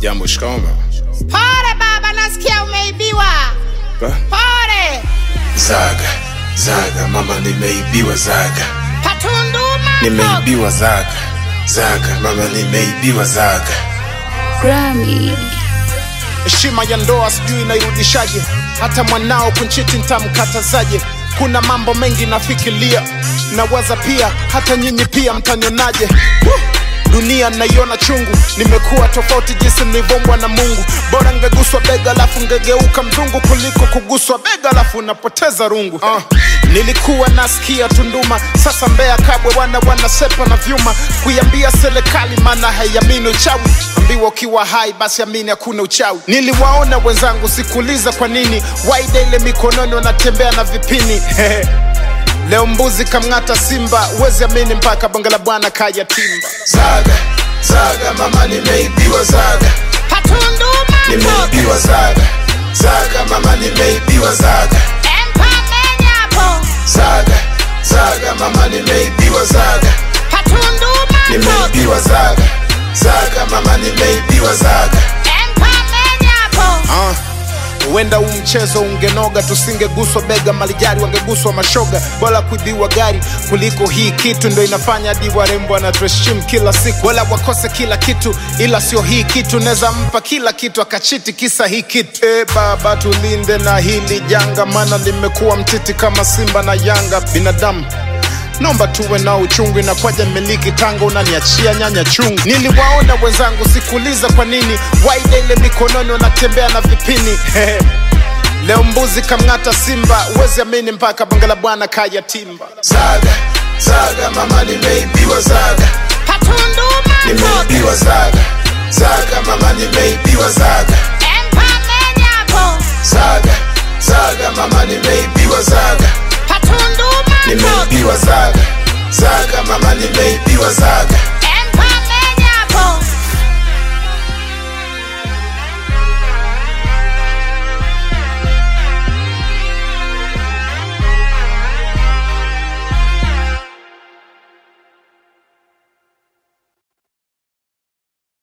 Jambo, shikamo. Pole baba, nasikia umeibiwa. Ba? Pole. Zaga, zaga, mama nimeibiwa zaga. Patunduma. Nimeibiwa zaga. Zaga, mama nimeibiwa zaga. Grammy. heshima ya ndoa sijui inairudishaje hata mwanao kunchiti ntamkatazaje kuna mambo mengi nafikiria nawaza pia hata nyinyi pia mtanionaje Woo! dunia naiona chungu nimekuwa tofauti jinsi nilivyombwa na mungu bora ngeguswa bega alafu ngegeuka mzungu kuliko kuguswa bega alafu unapoteza rungu uh, nilikuwa nasikia tunduma sasa mbea kabwe wana wanasepa na vyuma kuiambia serikali maana haiamini uchawi ambiwa ukiwa hai basi amini hakuna uchawi niliwaona wenzangu sikuuliza kwa nini waida ile mikononi wanatembea na vipini leo mbuzi kamng'ata simba uwezi amini mpaka bonge la bwana kaya timba Zaga, zaga, mama nimeibiwa zaga. Patunduma. Nimeibiwa zaga. Zaga, mama nimeibiwa zaga. Empa menyapo. Zaga, zaga, mama nimeibiwa zaga. Patunduma. Nimeibiwa zaga. Zaga, mama nimeibiwa zaga. Empa menyapo. Ah, huenda huu mchezo ungenoga tusingeguswa bega malijari wangeguswa mashoga bora kuibiwa gari kuliko hii kitu ndo inafanya hadi warembo anatuheshimu kila siku wala wakose kila kitu ila sio hii kitu naweza mpa kila kitu akachiti kisa hii kitu e baba tulinde na hili janga maana limekuwa mtiti kama simba na yanga binadamu naomba tuwe na uchungu inakwaja miliki tanga unaniachia nyanya chungu niliwaona wenzangu sikuuliza kwa nini waida ile mikononi wanatembea na vipini leo mbuzi kamng'ata simba uwezi amini mpaka bonge la bwana kaya timba Zaga, zaga, mama nimeibiwa zaga. Patunduma. Nimeibiwa zaga. Zaga, mama nimeibiwa zaga.